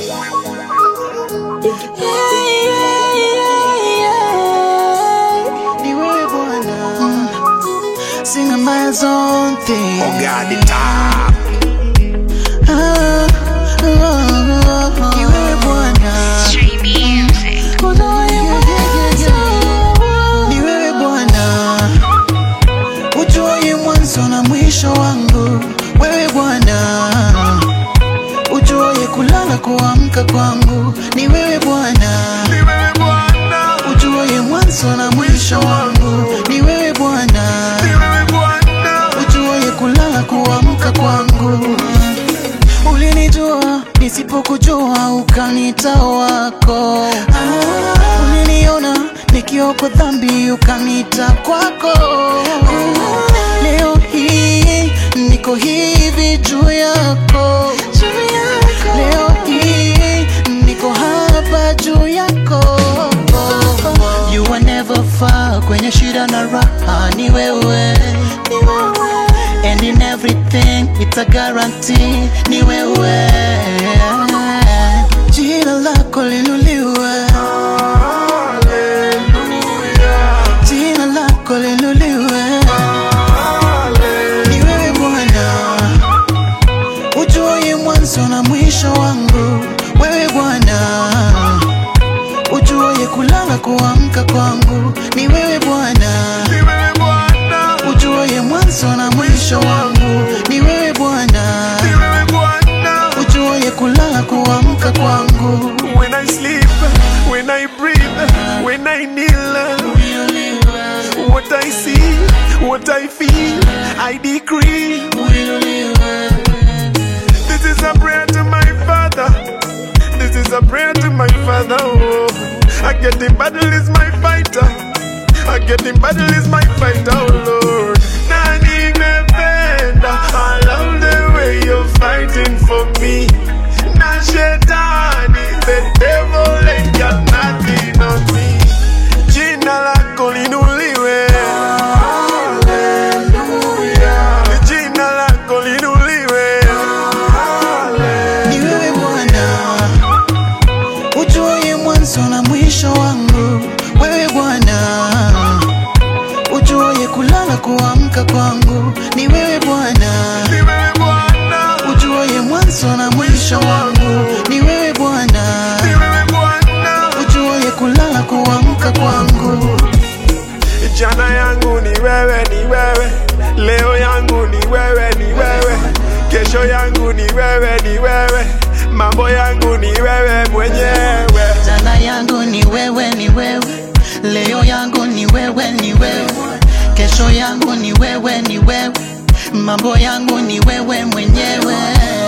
Ni wewe Bwana, sina my own thing. Oh God, the top. Ah, ah, ah, Ni wewe Bwana, Street music. ni wewe Bwana, ujue mwanzo na mwisho wangu. Wewe Bwana, ujue kulala kuamka kwangu. Ni wewe Bwana, Ni wewe Bwana. ujue mwanzo na mwisho wangu. Ni wewe Bwana, Ni wewe Bwana. ujue kulala kuamka kwangu. Ulinijua nisipokujua, ukanita wako. Uliniona nikiwa kwa dhambi, ukanita kwako. Leo hii niko hivi juu yako, leo hii niko hapa juu yako. You are never far, kwenye shida na raha ni wewe, and in everything it's a guarantee ni wewe. Jina lako linuliwe, jina lako linuliwe. Ni wewe Bwana, ujue mwanzo na mwisho wangu. Wewe Bwana, ujue kulala kuamka kwangu. Ni wewe Bwana, Ni wewe Bwana. ujue mwanzo na mwisho wangu. Ni wewe Bwana, Ni wewe Bwana. ujue kulala kuamka kwangu. When I sleep, when I breathe, when I kneel, what I see, what I feel, I decree. This is a prayer to my Father. This is a prayer to my Father. Oh, I get in battle is my fighter. I get in battle is my fighter, oh Lord. Nani mependa. I love the way you're fighting for me. Na shetani, the devil ain't got nothing on me. Jina lako linuliwe. Jina lako linuliwe. Ni wewe Bwana, ujue mwanzo na mwisho wangu. Wewe Bwana, ujue kulala kuamka kwangu. Ni wewe Bwana, Ni wewe Bwana. ujue mwanzo na mwisho wangu. Ni wewe Bwana, Ni wewe Bwana. ujue kulala kuamka kwangu. Jana yangu ni wewe, ni wewe. Leo yangu ni wewe, ni wewe. Kesho yangu ni wewe, ni wewe. Mambo yangu ni wewe mwenyewe. Jana yangu ni wewe, ni wewe. Leo yangu ni wewe, ni wewe. Kesho yangu ni wewe, ni wewe. Mambo yangu ni wewe mwenyewe.